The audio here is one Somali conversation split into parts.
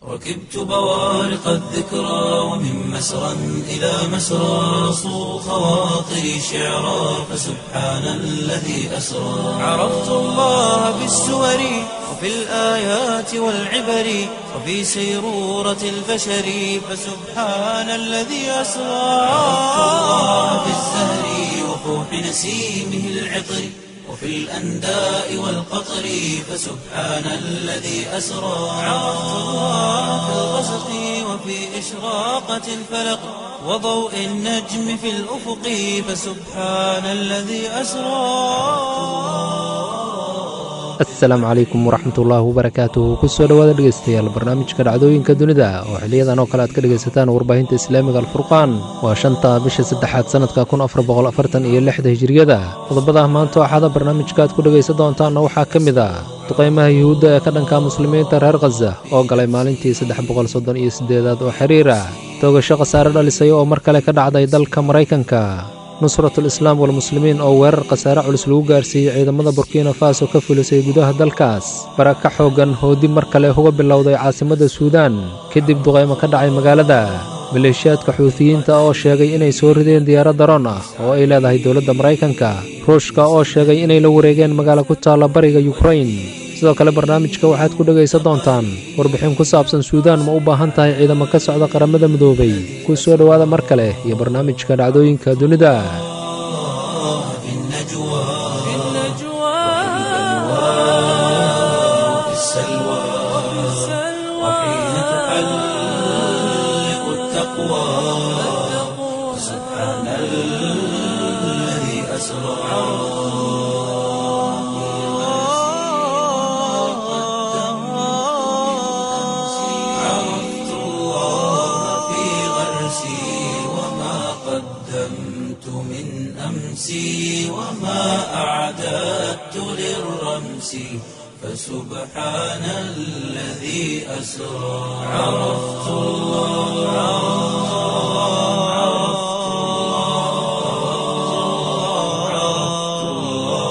ركبت بوارق الذكرى ومن مسرى إلى مسرى صو خواطري شعرا فسبحان الذي أسرى عرفت الله بالسور وفي الآيات والعبر وفي سيرورة البشر فسبحان الذي أسرى عرفت الله بالزهر وفوح نسيمه العطر وفي الأنداء والقطر فسبحان الذي أسرى عرفت الله في الغسق وفي إشراقة الفلق وضوء النجم في الأفق فسبحان الذي أسرى asalaamu calaykum waraxmatullaahi wabarakaatuhu kusoo dhowaada dhegeystayaal barnaamijka dhacdooyinka dunida oo xiliyadan oo kale aad ka dhegaysataan warbaahinta islaamiga alfurqaan waa shanta bisha saddexaad sannadka kun afar boqol afartan iyo lixda hijiriyada qodobada maanta axada barnaamijka aad ku dhegaysan doontaanna waxaa ka mid a duqaymaha yuhuudda ee ka dhanka muslimiinta reer khaza oo galay maalintii saddex boqol soddon iyo siddeedaad oo xiriir ah toogasho khasaare dhalisay oo mar kale ka dhacday dalka maraykanka nusratul islaam walmuslimiin oo weerar khasaare culus lagu gaarsiiyey ciidamada burkina faso ka fulisay gudaha dalkaas baraka xooggan oo dib mar kale uga bilowday caasimadda suudaan kadib duqaymo ka dhacay magaalada maleeshiyaadka xuutiyiinta oo sheegay inay soo rideen diyaarad daroon ah oo ay leedahay dowladda maraykanka ruushka oo sheegay inay la wareegeen magaalo ku taalla bariga yukrain sidoo kale barnaamijka waxaad ku dhegaysan doontaan warbixin ku saabsan suudaan ma u baahan tahay ciidamo ka socda qaramada midoobay ku soo dhowaada mar kale iyo barnaamijka dhacdooyinka dunida وفي السلوى وحين تحلق التقوى سبحان الذي أسرى عرفت الله في غرسي وما قدمت من أمسي وما أعددت للرمس فسبحان الذي أسرى عرفت الله عرفت الله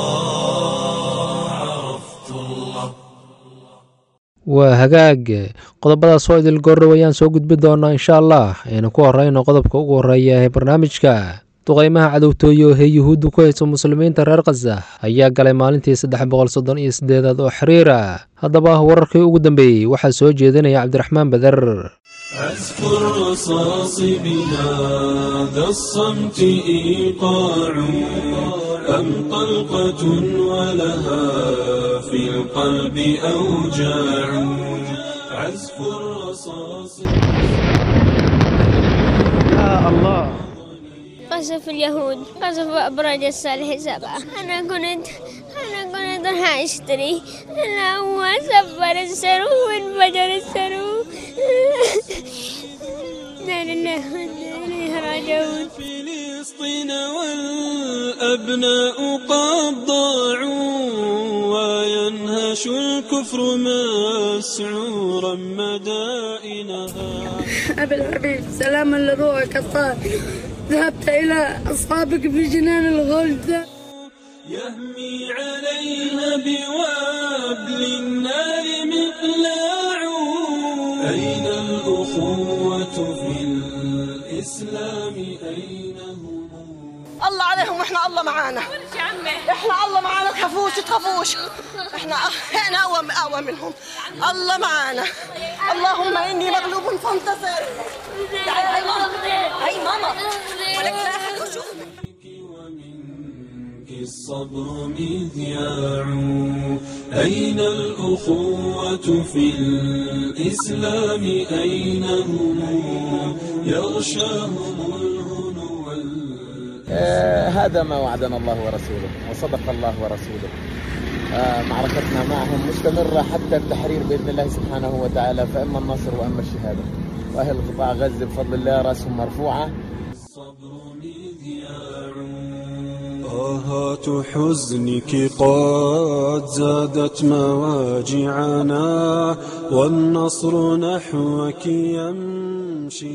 عرفت الله waa hagaag qodobadaas oo idil goorrow ayaan soo gudbi doonaa insha allah aynu ku horrayno qodobka ugu horreeya ee barnaamijka duqaymaha cadowtooye oo hee yuhuuddu ku hayso muslimiinta reer khaza ayaa galay maalintii saddex boqol soddon iyo siddeedaad oo xiriira haddaba wararkii ugu dambeeyey waxaa soo jeedinaya cabdiraxmaan bader أذكر رصاص بهذا الصمت إيقاع أم طلقة ولها في القلب أوجاع عزف الرصاص قصف اليهود قصف أبراج الصالح سبعة أنا كنت أنا كنت راح أشتري أنا هو سفر السرو وانفجر السرو لا لله وإنا إليه راجعون فلسطين والأبناء قد ضاعوا وينهش الكفر مسعورا مدائنها أبي الحبيب سلاما لروحك الطاهر ذهبت إلى أصحابك في جنان الغلد يهمي عليها بوابل النار مقلاع أين الأخوة في الإسلام أين هم الله عليهم واحنا الله معانا احنا الله معانا تخافوش تخافوش احنا احنا اقوى اقوى منهم الله معانا اللهم اني مغلوب فانتصر تعالي هاي ماما هاي ماما ولك لا أحد يشوف. ومنك الصبر مذياع أين الأخوة في الإسلام أين هم يغشاهم الهنو وال- آه، هذا ما وعدنا الله ورسوله وصدق الله ورسوله آه، معركتنا معهم مستمرة حتى التحرير بإذن الله سبحانه وتعالى فإما النصر وإما الشهادة وأهل قطاع غزة بفضل الله رأسهم مرفوعة الصبر مذياع طاهات حزنك قد زادت مواجعنا والنصر نحوك يمشي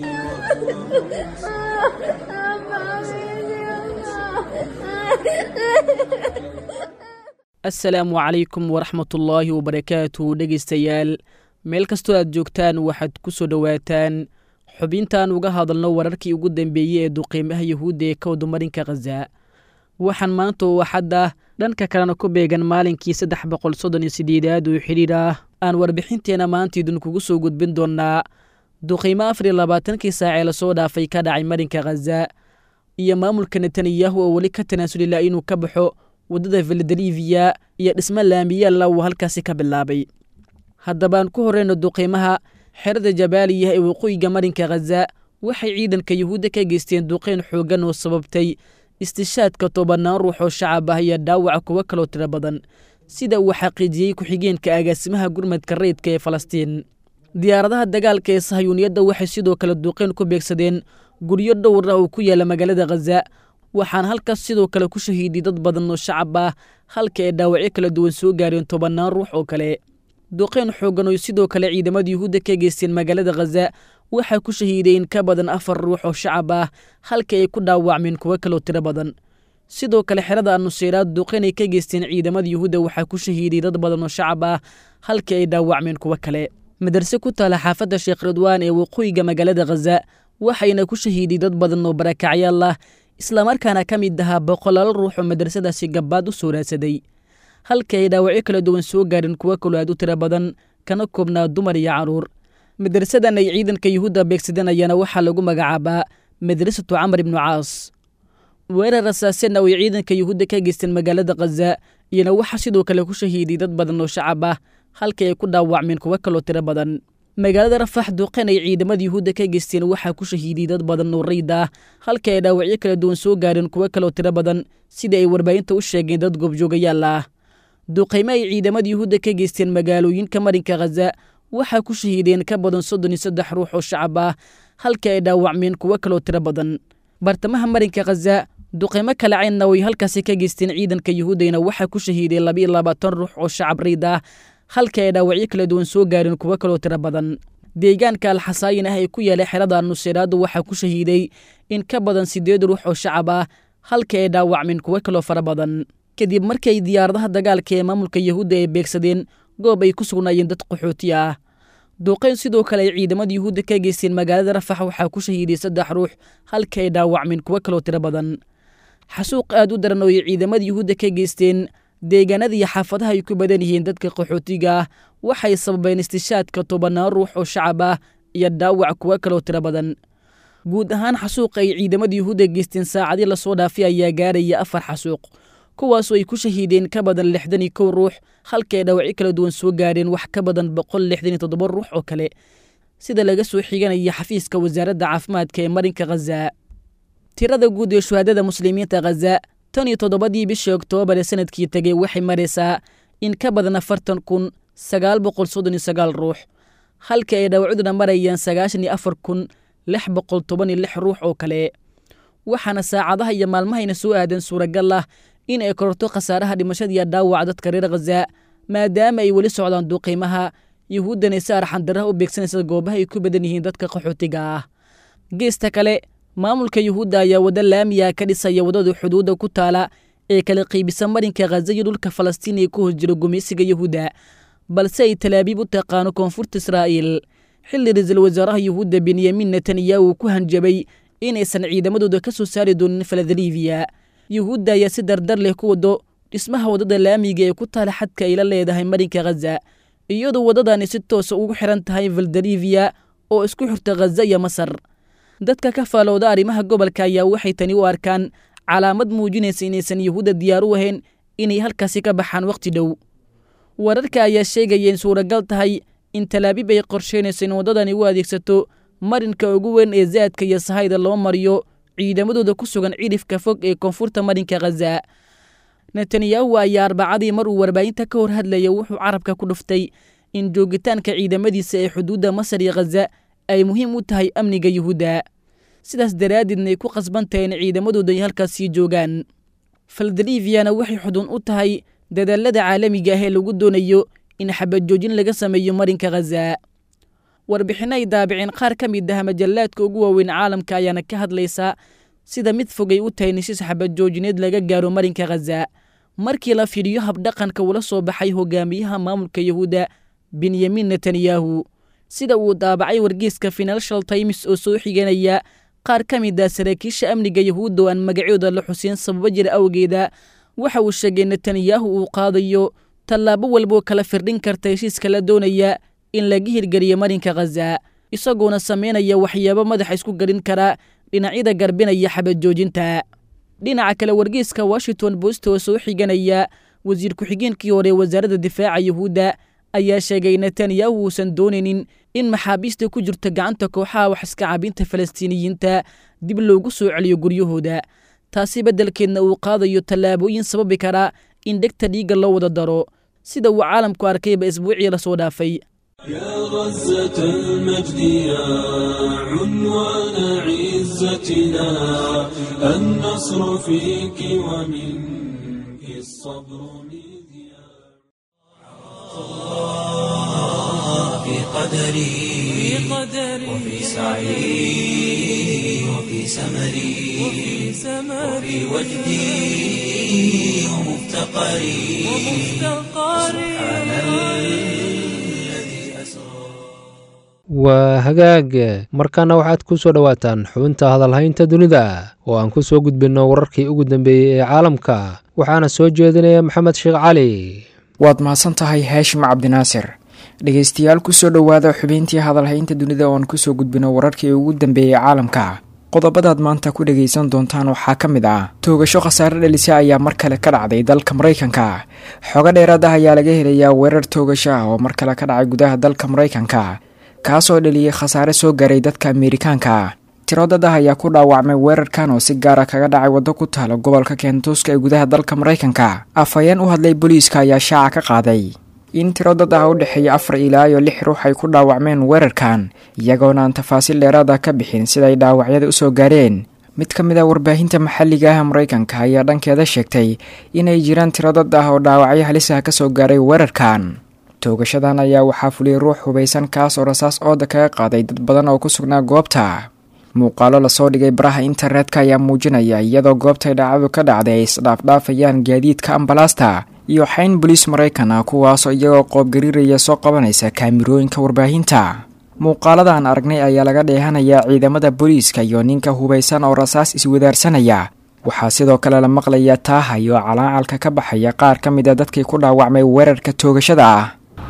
asalaamu calaykum waraxmatullaahi wabarakaatu dhegaystayaal meel kastoo aad joogtaan waxaad ku soo dhowaataan xubintaan uga hadalno wararkii ugu dambeeyey ee duqiimaha yuhuudda ee ka wadumarinka khaza waxaan maanta oo axadda dhanka kalena ku beegan maalinkii saddex boqol soddon iyo sideedaad oo xidhiir ah aan warbixinteena maanta idinkugu soo gudbin doonnaa duqiimo afar iyo labaatankii saac ee lasoo dhaafay ka dhacay marinka khaza iyo maamulka netanyahu oo weli ka tanaasulila inuu ka baxo waddada filadelifiya iyo dhismo laamiyaalla uu halkaasi ka bilaabay haddabaan ku horreyno duqiimaha xerada jabaaliya ee waqooyiga marinka khaza waxay ciidanka yuhuudda ka geysteen duqeyn xooggan oo sababtay istishaadka tobannaan ruux oo shacab ah iyo dhaawaca kuwo kaloo tiro badan sida uu xaqiijiyey ku-xigeenka agaasimaha gurmadka rayidka ee falastiin diyaaradaha dagaalka ee sahayuuniyadda waxay sidoo kale duqeyn ku beegsadeen guryo dhowr ah oo ku yaala magaalada khaza waxaana halkaas sidoo kale ku shahiiday dad badan oo shacab ah halka ay dhaawacyo kala duwan soo gaareen tobannaan ruux oo kale duqeyn xooggan oo sidoo kale ciidamada yuhuudda ka geysteen magaalada khaza waxaa ku shahiiday in ka badan afar ruux oo shacab ah halka ay ku dhaawacmeen kuwo kaloo tiro badan sidoo kale xerada anuseyraad duqeyn ay ka geysteen ciidamada yuhuudda waxaa ku shahiiday dad badan oo shacab ah halka ay dhaawacmeen kuwo kale madarse ku taala xaafadda sheekh ridwaan ee waqooyiga magaalada khaza waxayna ku shahiiday dad badan oo barakacyaal ah islamarkaana ka mid ahaa boqolaal ruux oo madrasadaasi gabbaad u soo raadsaday halka ay dhaawacyo kala duwan soo gaareen kuwo kaloo aad u tiro badan kana koobnaa dumar iyo carruur madrasadan ay ciidanka yuhuudda beegsadeen ayaana waxaa lagu magacaabaa madrasatu camar ibnu caas weerar rasaasena oo ay ciidanka yuhuudda ka geysteen magaalada khaza iyona waxaa sidoo kale ku shahiiday dad badan oo shacab ah halka ay ku dhaawacmeen kuwo kaloo tiro badan magaalada rafax duqeyn ay ciidamada yuhuudda ka geysteen waxaa ku shahiiday dad badan oo rayd ah halka ay dhaawacyo kala duwan soo gaareen kuwo kaloo tiro badan sida ay warbaahinta u sheegeen dad goobjoogayaal ah duqaymo ay ciidamada yuhuudda ka geysteen magaalooyinka marinka khaza waxaa ku shahiideen ka badan soddon iyo saddex ruux oo shacab ah halka ay dhaawacmeen kuwo kaloo tiro badan bartamaha marinka khaza duqaymo kale caynna way halkaasi ka geysteen ciidanka yuhuuddayna waxaa ku shahiiday labiiyo labaatan ruux oo shacab rayd ah halka ay dhaawacyo kala duwan soo gaareen kuwo kaloo tiro badan deegaanka alxasaayin ah ee ku yaala xerada nuseyraadu waxaa ku shahiiday in ka badan siddeed ruux oo shacab ah halka ay dhaawacmeen kuwo kaloo fara badan kadib markay diyaaradaha dagaalka ee maamulka yuhuudda ay beegsadeen goob ay ku sugnaayeen dad qaxooti ah duuqeyn sidoo kale ay ciidamada yuhuudda ka geysteen magaalada rafax waxaa ku shahiiday saddex ruux halka ay dhaawacmeen kuwo kaloo tiro badan xasuuq aad u daran oo ay ciidamada yuhuudda ka geysteen deegaanada iyo xaafadaha ay ku badan yihiin dadka qaxootiga ah waxay sababeen istishaadka tobannaan ruux oo shacab ah iyo dhaawac kuwo kaloo tiro badan guud ahaan xasuuqa ay ciidamada yuhuudda geysteen saacadii lasoo dhaafay ayaa gaaraya afar xasuuq kuwaasoo ay ku shahiideen ka badan lixdan iyo kow ruux halka ay dhaawacyo kala duwan soo gaareen wax ka badan boqol lixdan iyo toddoba ruux oo kale sida laga soo xiganaya xafiiska wasaaradda caafimaadka ee marinka khaza tirada guud ee shuhaadada muslimiinta khaza tan iyo toddobadii bishii oktoobar ee sanadkii tegey waxay maraysaa in ka badan afartan kun sagaal boqol soddon iyo sagaal ruux halka ay dhaawacduna marayaan sagaashan iyo afar kun lix boqol toban iyo lix ruux oo kale waxaana saacadaha iyo maalmahayna soo aadan suuragal ah in ay kororto khasaaraha dhimashadiiyo dhaawaca dadka reer khaza maadaama ay weli socdaan duqiimaha yuhuuddana si arxandaraha u beegsanaysa goobaha ay ku badan yihiin dadka qaxootiga ah geesta kale maamulka yuhuudda ayaa waddo laamiya ka dhisaya waddada xuduudda ku taala ee kala qiibisa marinka khaza iyo dhulka falastiin ee ku hos jiro gumaysiga yuhuudda balse ay talaabiib u taqaano koonfurta israa'iil xilli ra-iisul wasaaraha yuhuudda benyamin netanyahu uu ku hanjabay inaysan ciidamadooda ka soo saari doonin faladaliibiya yuhuudda ayaa si dardar leh ku wado dhismaha waddada laamiga ee ku taala xadka ay la leedahay marinka khaza iyadoo waddadani si toosa ugu xiran tahay valdaliviya oo isku xirta khaza iyo masar dadka ka faalowda arrimaha gobolka ayaa waxay tani u arkaan calaamad muujinaysa inaysan yuhuudda diyaar u ahayn inay halkaasi ka baxaan wakhti dhow wararka ayaa sheegaya in suuragal tahay in talaabiib ay qorsheynayso in waddadani u adeegsato marinka ugu weyn ee zaadka iyo sahayda loo mariyo ciidamadooda ku sugan cidhifka fog ee koonfurta marinka khaza netanyahu ayaa arbacadii mar uu warbaahinta ka hor hadlaya wuxuu carabka ku dhuftay in joogitaanka ciidamadiisa ee xuduudda masar iyo khaza ay muhiim u tahay amniga yuhuudda sidaas daraaddeedna ay ku qasban tahay in ciidamadooda ay halkaas sii joogaan faldaliviyana waxay xudun u tahay dadaalada caalamiga ah ee lagu doonayo in xabajoojin laga sameeyo marinka khaza warbixinno ay daabiceen qaar ka mid ah majallaadka ugu waaweyn caalamka ayaana ka hadlaysa sida mid fogay u tahay nishis xabadjoojineed laga gaaro marinka khaza markii la fiiriyo habdhaqanka ula soo baxay hogaamiyaha maamulka yuhuudda benyamin netanyahu sida uu daabacay wargeyska financial times oo soo xiganaya qaar ka mid ah saraakiisha amniga yahuudda oo aan magacyooda la xusin sababo jira awgeeda waxa uu sheegay netanyahu uu qaadayo tallaabo walboo kala firdhin karta heshiiska la doonaya in laga hirgeliyo marinka khaza isagoona samaynaya waxyaabo madaxa isku garin kara dhinacyada garbinaya xabad joojinta dhinaca kale wargeyska washington post oo soo xiganaya wasiir ku-xigeenkii hore wasaaradda difaaca yuhuudda ayaa sheegay netanyahu uusan doonaynin in maxaabiista ku jirta gacanta kooxaha wax iska cabinta falastiiniyiinta dib loogu soo celiyo guryahooda taasi beddelkeedna uu qaadayo tallaabooyin sababi kara in dhegta dhiigga loo wada daro sida uu caalamku arkayba isbuucii lasoo dhaafay يا غزة المجد يا عنوان عزتنا النصر فيك ومنك الصبر مذياع في قدري وفي سعي وفي سمري وفي وجدي ومفتقري سبحان الذي أسرى waa hagaag markaana waxaad ku soo dhowaataan xubinta hadalhaynta dunida oo aan ku soo gudbinno wararkii ugu dambeeyey ee caalamka waxaana soo jeedinaya maxamed sheekh cali waad mahadsan tahay haashim cabdinaasir dhegaystayaal kusoo dhowaada xubintii hadalhaynta dunida ooan kusoo gudbino wararkii ugu dambeeyey caalamka qodobadaad maanta ku dhagaysan doontaan waxaa ka mid ah toogasho khasaare dhalisa ayaa mar kale ka dhacday dalka maraykanka xogo dheeraad ah ayaa laga helayaa weerar toogasho ah oo mar kale ka dhacay gudaha dalka maraykanka kaasoo dhaliyey khasaare soo gaaray dadka ameerikaanka tiro dad ah ayaa ku dhaawacmay weerarkan oo si gaara kaga dhacay waddo ku taala gobolka kentuska ee gudaha dalka maraykanka afhayeen u hadlay booliiska ayaa shaaca ka qaaday in tiro dad ah u dhexeeya afar ilaa iyo lix ruux ay ku dhaawacmeen weerarkan iyagoona aan tafaasiil dheeraad ah ka bixin siday dhaawacyada usoo gaareen mid ka mid ah warbaahinta maxalliga ah maraykanka ayaa dhankeeda sheegtay inay jiraan tiro dad ah oo dhaawacyo halis ah kasoo gaaray weerarkan toogashadan ayaa waxaa fuliyay ruux hubaysan kaas oo rasaas ooda kaga qaaday dad badan oo ku sugnaa goobta muuqaalo lasoo dhigay baraha internetka ayaa muujinaya iyadoo goobtay dhacdadu ka dhacday ay isdhaafdhaafayaan gaadiidka ambalaasta iyo xayn boliis maraykan ah kuwaasoo iyagoo qoobgariiraya soo qabanaysa kaamirooyinka warbaahinta muuqaalada aan aragnay ayaa laga dheehanayaa ciidamada booliiska iyo ninka hubaysan oo rasaas iswadaarsanaya waxaa sidoo kale la maqlayaa taaha iyo calaacalka ka baxaya qaar ka mid a dadkii ku dhaawacmay weerarka toogashada ah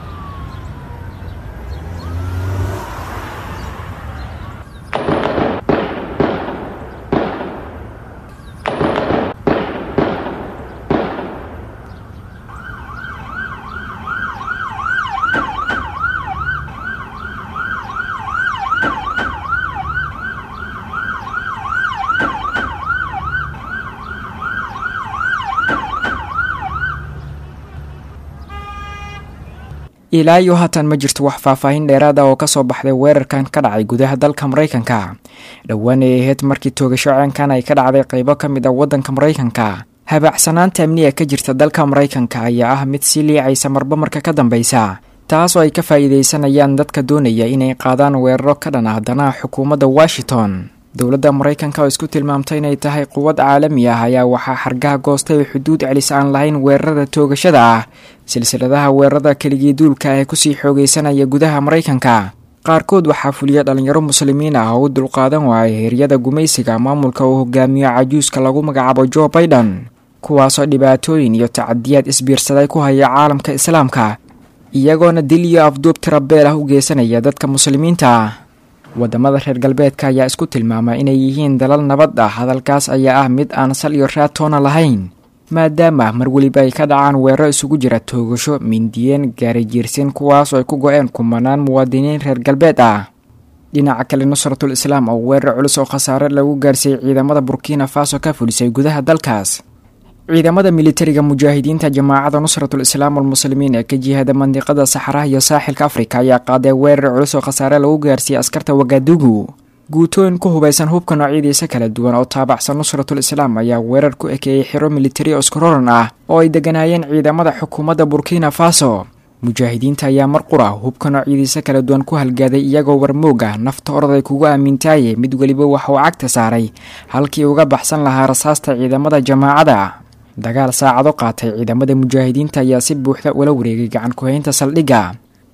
ilaa iyo haatan ma jirto wax faahfaahin dheeraad ah oo kasoo baxday weerarkan ka dhacay gudaha dalka maraykanka dhowaan ay ahayd markii toogasho ceenkan ay ka dhacday qaybo ka mid ah waddanka maraykanka habaacsanaanta amniga ka jirta dalka maraykanka ayaa ah mid sii liicaysa marba marka ka dambeysa taasoo ay ka faa'iidaysanayaan dadka doonaya inay qaadaan weeraro ka dhan ah danaha xukuumadda washington dowladda maraykanka oo isku tilmaamtay inay tahay quwad caalami ah ayaa waxaa xargaha goostay oo xuduud celis aan lahayn weerarada toogashada ah silsiladaha weerarada keligii duulka ee kusii xoogaysanaya gudaha maraykanka qaarkood waxaa fuliya dhalinyaro muslimiin ah oo u dulqaadan waaya heeryada gumaysiga maamulka uu hogaamiyo cajuuska lagu magacaabo jo baiden kuwaasoo dhibaatooyin iyo tacadiyaad isbiirsaday ku haya caalamka islaamka iyagoona dil iyo afduub tirabeel ah u geysanaya dadka muslimiinta ah wadamada reer galbeedka ayaa isku tilmaama inay yihiin dalal nabad ah hadalkaas ayaa ah mid aan sal iyo raatoona lahayn maadaama mar weliba ay ka dhacaan weeraro isugu jira toogasho mindiyeen gaarijiirsin kuwaasoo ay ku go-een kumanaan muwaadiniin reer galbeed ah dhinaca kale nusratul islaam oo weerar culus oo khasaare lagu gaarsiiyey ciidamada burkina faso ka fulisay gudaha dalkaas ciidamada militariga mujaahidiinta jamaacada nusratul islaam walmuslimiin ee ka jihada mandiqada saxaraha iyo saaxilka afrika ayaa qaaday weerar culus oo khasaare lagu gaarsiiyey askarta wagadugu guutooyin ku hubaysan hubka noocyadiisa kala duwan oo taabacsan nusratul islaam ayaa weerar ku ekeeyey xiro militari oskororan ah oo ay deganaayeen ciidamada xukuumadda burkina faso mujaahidiinta ayaa mar qura hubka noocyadiisa kala duwan ku halgaaday iyagoo warmoog ah nafta orday kugu aamintaaye mid weliba waxa uu cagta saaray halkii uga baxsan lahaa rasaasta ciidamada jamaacada dagaal saacado qaatay ciidamada mujaahidiinta ayaa si buuxda ula wareegay gacan ku-haynta saldhigga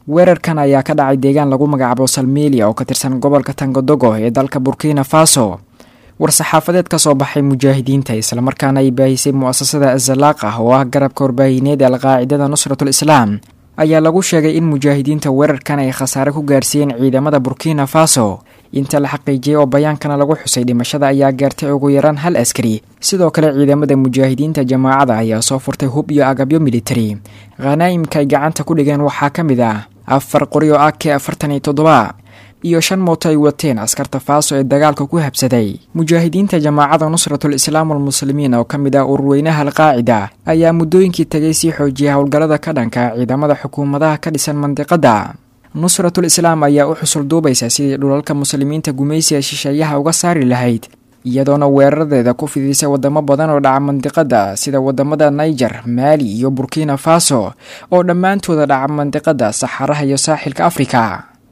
weerarkan ayaa ka dhacay deegaan lagu magacaabo salmelia oo ka tirsan gobolka tangodogo ee dalka burkina faso war-saxaafadeed ka soo baxay mujaahidiinta islamarkaana ay baahisay mu'asasada azalaaq ah oo ah garabka warbaahineed ee alqaacidada nusratul islaam ayaa lagu sheegay in mujaahidiinta weerarkan ay khasaare ku gaarsiiyeen ciidamada burkina faso inta la xaqiijiyey oo bayaankana lagu xusay dhimashada ayaa gaartay ugu yaraan hal askari sidoo kale ciidamada mujaahidiinta jamaacada ayaa soo furtay hub iyo agabyo militari khanaa'imka ay gacanta ku dhigeen waxaa ka mid ah afar qori oo ak afartan iyo toddoba iyo shan mooto ay wateen askarta faaso ee dagaalka ku habsaday mujaahidiinta jamaacada nusratul islaam almuslimiin oo ka mid ah ururweynaha alqaacida ayaa muddooyinkii tagay sii xoojiyay howlgallada ka dhanka ciidamada xukuumadaha ka dhisan mandiqadda nusratul islaam ayaa u xusul duubaysa sidii dhulalka muslimiinta gumaysiga shisheeyaha uga saari lahayd iyadoona weeraradeeda ku fidisay wadamo badan oo dhaca mandiqada sida wadamada niger maali iyo burkina faso oo dhammaantooda dhaca mandiqada saxaraha iyo saaxilka afrika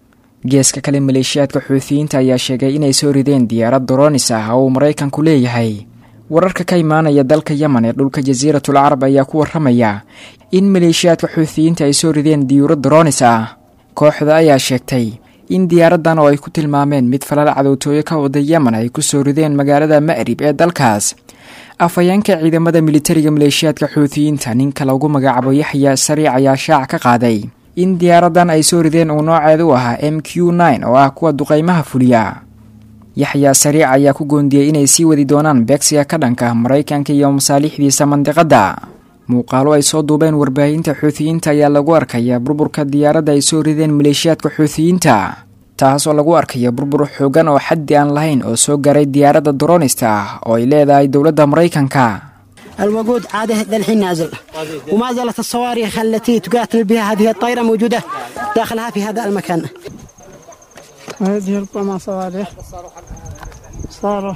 geeska kale maleeshiyaadka xuutiyiinta ayaa sheegay inay soo rideen diyaarad doronis ah oo uu maraykanku leeyahay wararka ka imaanaya dalka yemen ee dhulka jasiiratul carab ayaa ku waramaya in maleeshiyaadka xuutiyiinta ay soo rideen diyuurad doronis ah kooxda ayaa sheegtay in diyaaradan oo ay ku tilmaameen mid falal cadowtooyo ka wada yemen ay ku soo rideen magaalada ma'rib ee dalkaas afhayeenka ciidamada militariga maleeshiyaadka xuutiyiinta ninka lagu magacaabo yaxya sariic ayaa shaac ka qaaday in diyaaradan ay soo rideen uu nooceedu ahaa m q nine oo ah kuwa duqaymaha fuliya yaxyaa sariic ayaa ku goondiyey inay sii wadi doonaan beegsiga ka dhanka maraykanka iyo masaalixdiisa mandiqadda muuqaalo ay soo duubeen warbaahinta xuutiyiinta ayaa lagu arkayaa burburka diyaaradda ay soo rideen maleeshiyaadka xuutiyiinta taasoo lagu arkaya burbur xoogan oo xaddi aan lahayn oo soo garay diyaaradda dronista ah oo ay leedahay dowladda maraykanka الوقود عاده للحين نازل وما زالت الصواريخ التي تقاتل بها هذه الطائرة موجودة داخلها في هذا المكان هذه ربما صواريخ صاروخ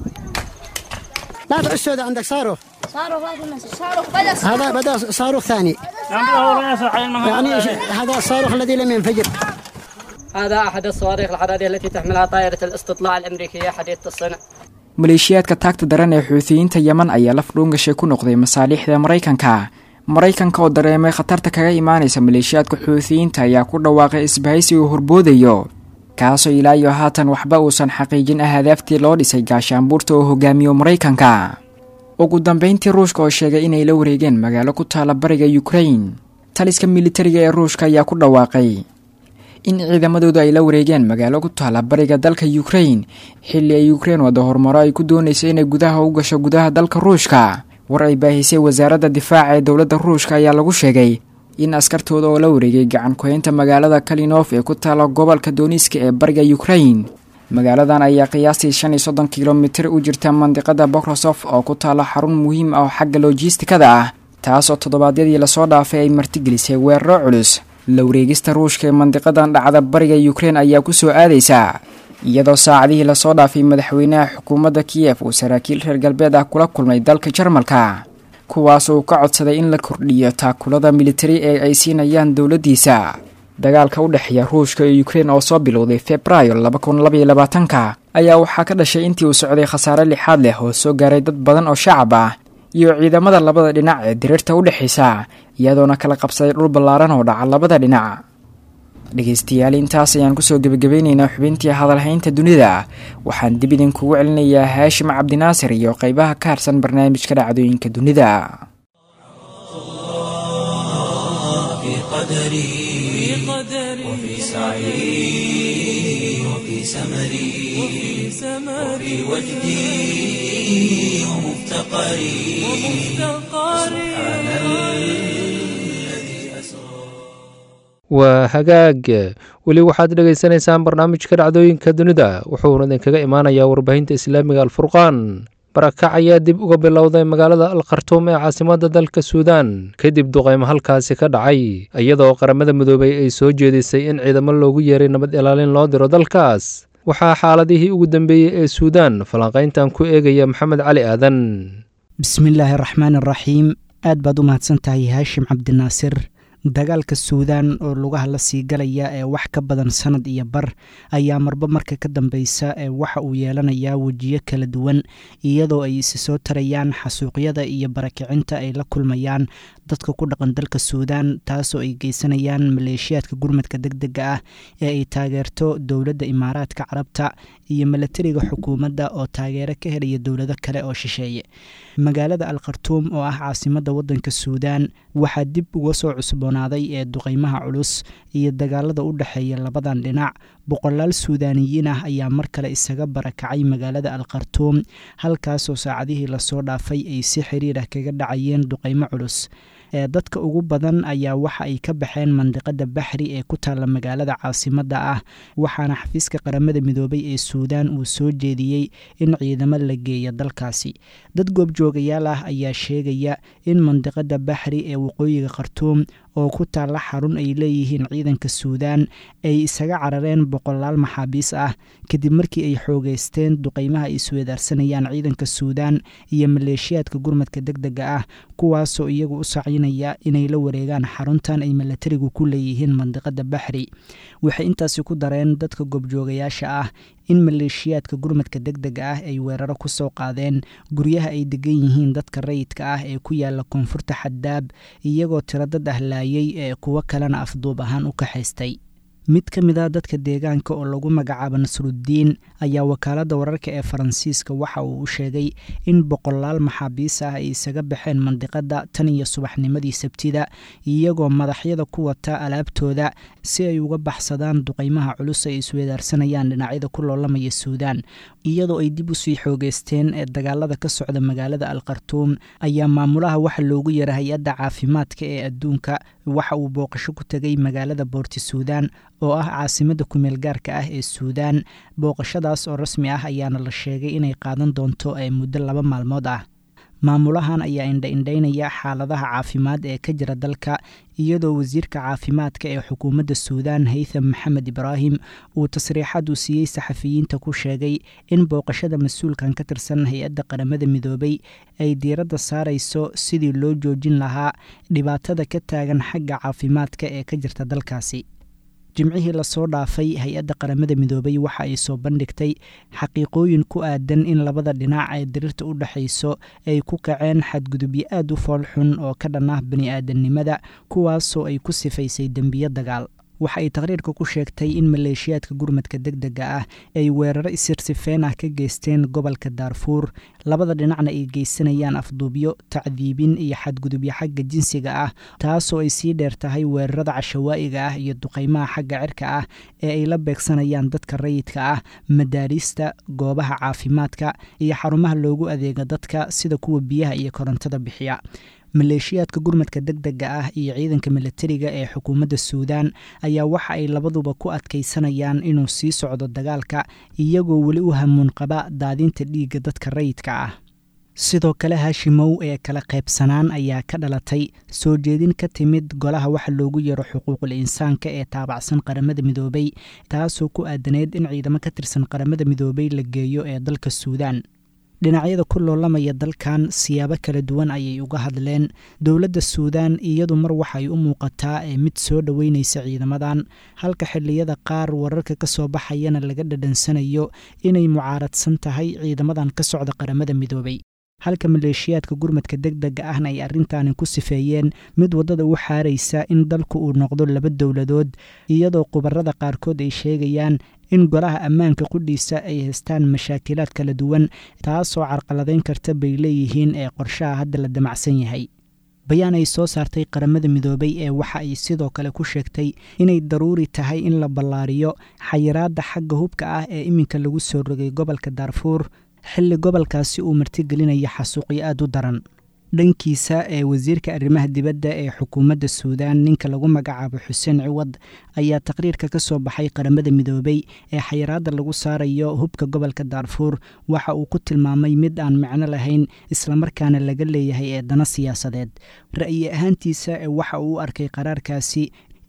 لا تعس سوداء عندك صاروخ صاروخ صاروخ بدأ هذا بدأ صاروخ ثاني يعني هذا الصاروخ الذي لم ينفجر هذا أحد الصواريخ الحرارية التي تحملها طائرة الاستطلاع الأمريكية حديثة الصنع maleeshiyaadka taagta daran ee xuutiyiinta yemen ayaa laf dhuungashay ku noqday masaaliixda maraykanka maraykanka oo dareemay khatarta kaga imaanaysa maleeshiyaadka xuutiyiinta ayaa ku dhawaaqay isbahaysi uu horboodayo kaasoo ilaa iyo haatan waxba uusan xaqiijin ahadaaftii loo dhisay gaashaanbuurta oo hogaamiyo maraykanka ugu dambeyntii ruushka oo sheegay inay la wareegeen magaalo ku taala bariga ukrain taliska militariga ee ruushka ayaa ku dhawaaqay in ciidamadoodu ay la wareegeen magaalo ku taala bariga dalka ukrain xilli ay ukrein wada horumaro ay ku doonayso inay gudaha u gasho gudaha dalka ruushka war ay baahisay wasaaradda difaaca ee dowladda ruushka ayaa lagu sheegay in askartooda oo la wareegay gacan ku-haynta magaalada kalinof ee ku taala gobolka dooniska ee bariga ukrain magaaladan ayaa qiyaastii shan iyo soddon kilomitir u jirta mandiqada bokrosof oo ku taala xarun muhiim ah oo xagga logistikada ah taasoo toddobaadyadii lasoo dhaafay ay martigelisay weeraro culus la wareegista ruushka ee mandiqadan dhacda bariga ukrein ayaa ku soo aadaysa iyadoo saacadihii lasoo dhaafay madaxweynaha xukuumadda kiyef uu saraakiil reer galbeed ah kula kulmay dalka jarmalka kuwaas uu ka codsaday in la kordhiyo taakulada militari ee ay siinayaan dowladdiisa dagaalka u dhexeeya ruushka iyo ukrein oo soo bilowday februaayo laba kun labaiyo labaatanka ayaa waxaa ka dhashay intii uu socday khasaare lixaad leh oo soo gaaray dad badan oo shacab ah iyo ciidamada labada dhinac ee diriirta u dhexaysa iyadoona kala qabsaday dhul ballaaran oo dhaca labada dhinac dhegaystayaal intaas ayaan kusoo gebagabeynaynaa xubintii hadalhaynta dunida waxaan dib idinkugu celinayaa haashim cabdinaasir iyo qeybaha ka harsan barnaamijka dhacdooyinka dunida في قدري وفي سعي وفي سمري وفي وجدي ومفتقري سبحان الذي أسرى waa hagaag weli waxaad dhegaysanaysaan barnaamijka dhacdooyinka dunida wuxuuna idinkaga imaanayaa warbaahinta islaamiga alfurqaan barakac ayaa dib uga bilowday magaalada alkhartuum ee caasimadda dalka suudaan kadib duqaymo halkaasi ka dhacay iyadoo qaramada midoobay ay soo jeedisay in ciidamo loogu yeeray nabad ilaalin loo diro dalkaas waxaa xaaladihii ugu dambeeyey ee suudaan falanqayntan ku eegaya maxamed cali aadan bismillaahi araxmaan araxiim aad baad u mahadsan tahay haashim cabdinaasir dagaalka suudaan oo lugaha la sii galaya ee wax ka badan sanad iyo bar ayaa marba marka ka dambeysa ee waxa uu yeelanayaa wejiyo kala duwan iyadoo ay isi soo tarayaan xasuuqyada iyo barakicinta ay la kulmayaan dadka ku dhaqan dalka suudaan taasoo ay geysanayaan maleeshiyaadka gurmadka deg dega ah ee ay taageerto dowladda imaaraadka carabta iyo milatariga xukuumadda oo taageero ka helaya dowlado kale oo shisheeye magaalada al khartuum oo ah caasimadda waddanka suudaan waxaa dib uga soo cusboonaaday ee duqeymaha culus iyo dagaalada u dhexeeya labadan dhinac boqolaal suudaaniyiin ah ayaa mar kale isaga barakacay magaalada al khartuum halkaasoo saacadihii lasoo dhaafay ay si xiriir ah kaga dhacayeen duqeymo culus ee dadka ugu badan ayaa waxa ay ka baxeen mandiqada baxri ee ku taalla magaalada caasimadda ah waxaana xafiiska qaramada midoobay ee suudaan uu soo jeediyey in ciidamo la geeya dalkaasi dad goobjoogayaal ah ayaa sheegaya in mandiqada baxri ee waqooyiga khartuum oo ku taalla xarun ay leeyihiin ciidanka suudaan ay isaga carareen boqolaal maxaabiis ah kadib markii ay xoogeysteen duqeymaha ay isweedaarsanayaan ciidanka suudaan iyo maleeshiyaadka gurmadka deg dega ah kuwaasoo iyagu u sacinaya inay la wareegaan xaruntan ay milatarigu ku leeyihiin mandiqada baxri waxay intaasi ku dareen dadka goobjoogayaasha ah in maleeshiyaadka gurmadka deg dega ah ay weeraro ku soo qaadeen guryaha ay degan yihiin dadka rayidka ah ee ku yaala koonfurta xaddaab iyagoo tiro dad ah laayay ee kuwo kalena afduub ahaan u kaxaystay mid ka mid a dadka deegaanka oo lagu magacaabo nasruddiin ayaa wakaaladda wararka ee faransiiska waxa uu u sheegay in boqolaal maxaabiis ah ay isaga baxeen mandiqadda tan iyo subaxnimadii sabtida iyagoo madaxyada ku wata alaabtooda si ay uga baxsadaan duqeymaha culus ay isweedaarsanayaan dhinacyada ku loolamaya suudaan iyadoo ay dib usii xoogeysteen ee dagaalada ka socda magaalada al khartuum ayaa maamulaha waxa loogu yara hay-adda caafimaadka ee adduunka waxa uu booqasho ku tegay magaalada boorti suudaan oo ah caasimadda kumeel gaarka ah ee suudaan booqashadaas oo rasmi ah ayaana la sheegay inay qaadan doonto ee muddo laba maalmood ah maamulahan ayaa indha-indhaynaya xaaladaha caafimaad ee ka jira dalka iyadoo wasiirka caafimaadka ee xukuumadda suudaan haytham maxamed ibraahim uu tasriixad uu siiyey saxafiyiinta ku sheegay in booqashada mas-uulkan ka tirsan hay-adda qaramada midoobay ay diiradda saarayso sidii loo joojin lahaa dhibaatada ka taagan xagga caafimaadka ee ka jirta dalkaasi jimcihii lasoo dhaafay hay-adda qaramada midoobay waxa ay soo bandhigtay xaqiiqooyin ku aadan in labada dhinac ee dirirta u dhexayso ay ku kaceen xadgudubyo aad u foolxun oo ka dhan ah bani-aadamnimada kuwaasoo ay ku sifaysay dembiyo dagaal waxa ay taqriirka ku sheegtay in maleeshiyaadka gurmadka deg dega ah ay weeraro isirsifeen ah ka geysteen gobolka daarfuur labada dhinacna ay geysanayaan afduubyo tacdiibin iyo xadgudubyo xagga jinsiga ah taasoo ay sii dheer tahay weerarada cashawaa'iga ah iyo duqeymaha xagga cirka ah ee ay la beegsanayaan dadka rayidka ah madaariista goobaha caafimaadka iyo xarumaha loogu adeega dadka sida kuwa biyaha iyo korontada bixiya maleeshiyaadka gurmadka deg dega ah iyo ciidanka milatariga ee xukuumadda suudaan ayaa waxa ay labaduba ku adkaysanayaan inuu sii socdo dagaalka iyagoo weli u hamuun qaba daadinta dhiigga dadka rayidka ah sidoo kale haashimow ee kala qaybsanaan ayaa ka dhalatay soo jeedin ka timid golaha waxa loogu yaro xuquuqul insaanka ee taabacsan qaramada midoobay taasoo ku aadaneyd in ciidamo ka tirsan qaramada midoobay la geeyo ee dalka suudaan dhinacyada ku loolamaya dalkan siyaabo kala duwan ayay uga hadleen dowladda suudaan iyadu mar waxay u muuqataa ee mid soo dhoweynaysa ciidamadan halka xilliyada qaar wararka ka soo baxayana laga dhadhansanayo inay mucaaradsan tahay ciidamadan ka socda qaramada midoobay halka maleeshiyaadka gurmadka deg dega ahna ay arrintaani ku sifeeyeen mid waddada u xaaraysa in dalku uu noqdo laba dowladood iyadoo khubarada qaarkood ay sheegayaan in golaha ammaanka qudhiisa ay haystaan mashaakilaad kala duwan taasoo carqaladayn karta bay leeyihiin ee qorshaha hadda la damacsan yahay bayaan ay soo saartay qaramada midoobay ee waxa ay sidoo kale ku sheegtay inay daruuri tahay in la ballaariyo xayiraadda xagga hubka ah ee iminka lagu soo rogay gobolka daarfuur xilli gobolkaasi uu martigelinaya xasuuqyo aad u daran dhankiisa ee wasiirka arrimaha dibadda ee xukuumadda suudaan ninka lagu magacaabo xuseen ciwad ayaa taqriirka ka soo baxay qaramada midoobay ee xayiraadda lagu saarayo hubka gobolka daarfuur waxa uu ku tilmaamay mid aan micno lahayn islamarkaana laga leeyahay ee dana siyaasadeed ra'yi ahaantiisa ee waxa uu u arkay qaraarkaasi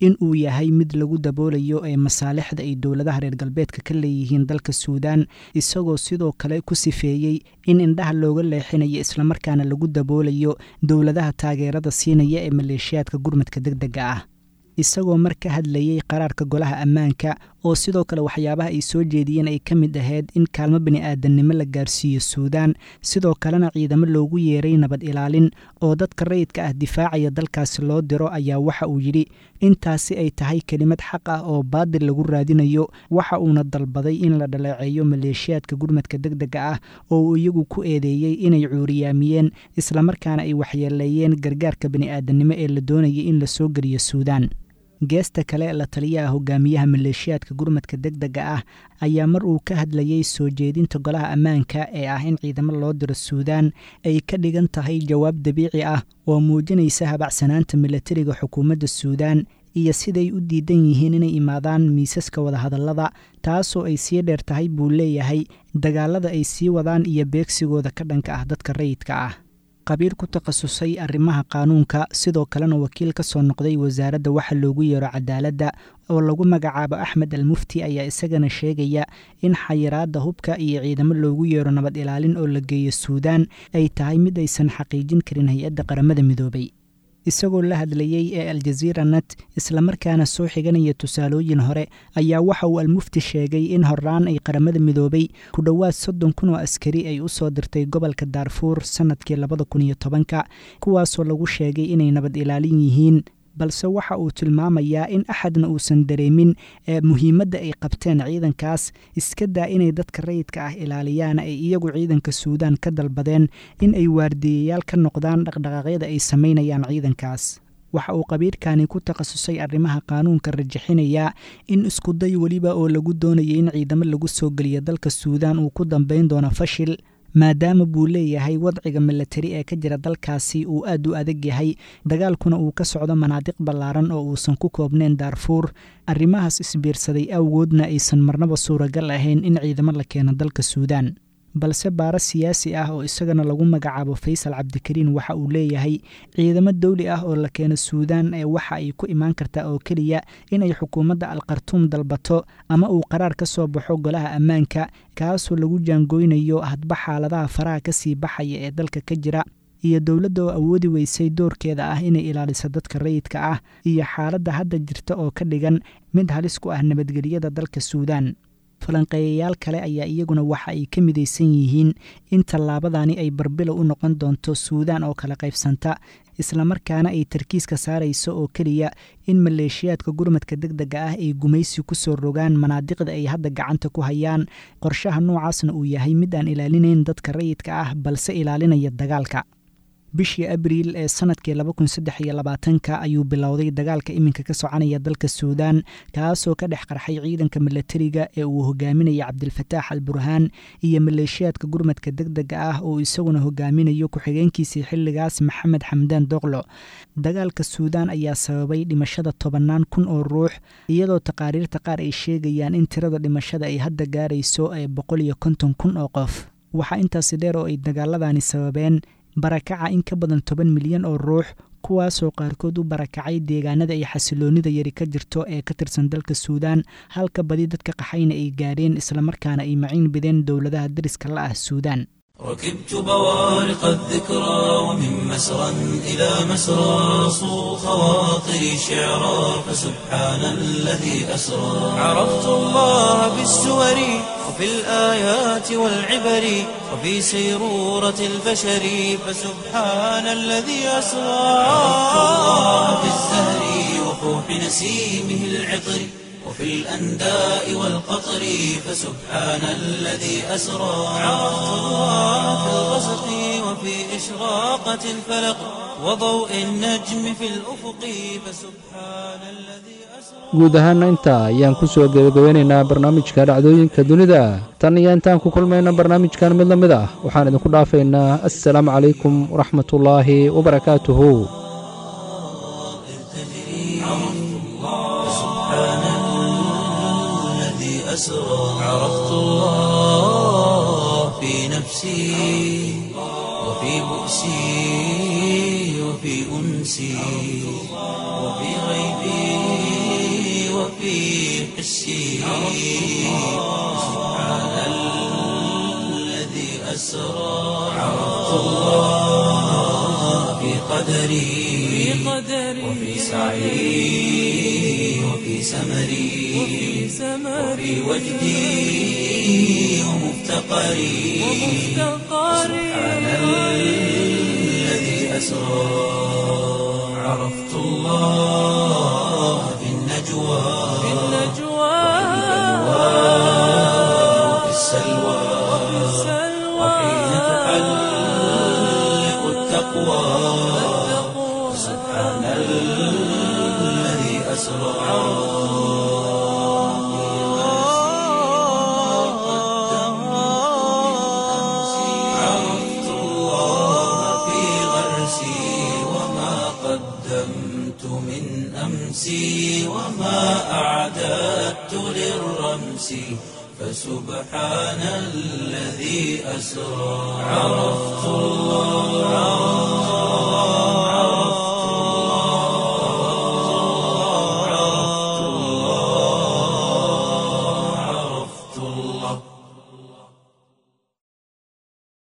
in uu yahay mid lagu daboolayo ee masaalixda ay dowladaha reer galbeedka ka leeyihiin dalka suudaan isagoo sidoo kale ku sifeeyey in indhaha looga leexinayo islamarkaana lagu daboolayo dowladaha taageerada siinaya ee maleeshiyaadka gurmadka deg dega ah isagoo mar ka hadlayey qaraarka golaha ammaanka oo sidoo kale waxyaabaha ay soo jeediyeen ay ka mid ahayd in kaalmo bini'aadannimo la gaarsiiyo suudaan sidoo kalena ciidamo loogu yeeray nabad ilaalin oo dadka rayidka ah difaacaya dalkaasi loo diro ayaa waxa uu yidhi intaasi ay tahay kelimad xaq ah oo baadil lagu raadinayo waxa uuna dalbaday in la dhaleeceeyo maleeshiyaadka gurmadka deg dega ah oo uu iyagu ku eedeeyey inay cuuriyaamiyeen islamarkaana ay waxyeeleeyeen gargaarka bini'aadannimo ee la doonayay in la soo geliyo suudaan geesta kale la taliyaha hogaamiyaha maleeshiyaadka gurmadka deg dega ah ayaa mar uu ka hadlayey soo jeedinta golaha ammaanka ee ah in ciidamo loo diro suudaan ay ka dhigan tahay jawaab dabiici ah oo muujinaysa habacsanaanta milatariga xukuumadda suudaan iyo siday u diidan yihiin inay imaadaan miisaska wadahadallada taasoo ay sii dheer tahay buu leeyahay dagaalada ay sii wadaan iyo beegsigooda ka dhanka ah dadka rayidka ah qabiir ku takhasusay arrimaha qaanuunka sidoo kalena wakiil ka soo noqday wasaaradda waxa loogu yeero cadaaladda oo lagu magacaabo axmed al mufti ayaa isagana sheegaya in xayiraadda hubka iyo ciidamo loogu yeero nabad ilaalin oo la geeyo suudaan ay tahay mid aysan xaqiijin karin hay-adda qaramada midoobay isagoo la hadlayey ee aljaziira net islamarkaana soo xiganaya tusaalooyin hore ayaa waxa uu almufti sheegay in horaan ay qaramada midoobay ku dhowaad soddon kun oo askari ay u soo dirtay gobolka daarfuur sannadkii labada kun iyo tobanka kuwaasoo lagu sheegay inay nabad ilaalin yihiin balse waxa uu tilmaamayaa in axadna uusan dareemin ee muhiimadda ay qabteen ciidankaas iska daa inay dadka rayidka ah ilaaliyaan ay iyagu ciidanka suudaan ka dalbadeen in ay waardiyayaal ka noqdaan dhaqdhaqaaqyada ay samaynayaan ciidankaas waxa uu qabiirkani ku takhasusay arrimaha qaanuunka rajixinayaa in iskuday weliba oo lagu doonayay in ciidamo lagu soo geliyo dalka suudaan uu ku dambayn doono fashil maadaama buu leeyahay wadciga milatari ee ka jira dalkaasi uu aad u adag yahay dagaalkuna uu ka socdo manaadiq ballaaran oo uusan ku koobnayn daarfuur arrimahaas isbiirsaday awgoodna aysan marnaba suuragal ahayn in ciidamo la keeno dalka suudaan balse baaro siyaasi ah oo isagana lagu magacaabo faysal cabdikariin waxa uu leeyahay ciidamo dawli ah oo la keeno suudaan ee waxa ay ku imaan kartaa oo keliya inay xukuumadda alkhartuum dalbato ama uu qaraar ka soo baxo golaha ammaanka kaasoo lagu jaangoynayo hadba xaaladaha faraha ka sii baxaya ee dalka ka jira iyo dowladda oo awoodi weysay doorkeeda ah inay ilaaliso dadka rayidka ah iyo xaaladda hadda jirta oo ka dhigan mid halis ku ah nabadgelyada dalka suudaan falanqeeyayaal kale ayaa iyaguna waxa ay ka midaysan yihiin in tallaabadani ay barbilo u noqon doonto suudaan oo kala qaybsanta islamarkaana ay tarkiiska saarayso oo keliya in maleeshiyaadka gurmadka deg dega ah ay gumaysi ku soo rogaan manaadiqda ay hadda gacanta ku hayaan qorshaha noocaasna uu yahay mid aan ilaalinayn dadka rayidka ah balse ilaalinaya dagaalka bishii abriil ee sanadkii ka ayuu bilowday dagaalka iminka ka soconaya dalka suudaan kaasoo ka dhex qarxay ciidanka milatariga ee uu hogaaminaya cabdilfataax al burhaan iyo maleeshiyaadka gurmadka deg dega ah oo isaguna hogaaminayo ku-xigeenkiisii xilligaas maxamed xamdaan doqlo dagaalka suudaan ayaa sababay dhimashada tobannaan kun oo ruux iyadoo taqaariirta qaar ay sheegayaan in tirada dhimashada ay hadda gaarayso ee boqol iyo konton kun oo qof waxaa intaasi dheer oo ay dagaaladani sababeen barakaca in ka badan toban milyan oo ruux kuwaasoo qaarkood u barakacay deegaanada ay xasiloonnida yari ka jirto ee ka tirsan dalka suudaan halka badi dadka qaxayna ay gaadheen islamarkaana ay maciin bideen dowladaha dariska la ah suudaan ركبت بوارق الذكرى ومن مسرى إلى مسرى صو خواطري شعرا فسبحان الذي أسرى عرفت الله بالسور وفي الآيات والعبر وفي سيرورة البشر فسبحان الذي أسرى عرفت الله بالزهر وفوح نسيمه العطر وفي الأنداء والقطر فسبحان الذي أسرى عرفت الله في الغسق وفي إشراقة الفلق وضوء النجم في الأفق فسبحان الذي guud ahaana intaa ayaan ku soo gebagabeynaynaa barnaamijka dhacdooyinka dunida tan iyo intaan ku kulmayna barnaamijkan mid la mid ah waxaan idinku dhaafaynaa assalaamu calaykum waraxmatullaahi wabarakaatuhu أسرى عرفت الله في نفسي وفي بؤسي وفي أنسي وفي غيبي وفي حسي سبحان الذي أسرى عرفت الله في قدري وفي سعي وفي سمري وفي وجدي ومفتقري سبحان الذي أسرى عرفت الله في النجوى وفي السلوى وحين تحلق التقوى سبحان الذي أسرى عرفت الله في غرسي وما قدمت من أمسي وما أعددت للرمس فسبحان الذي أسرى عرفت الله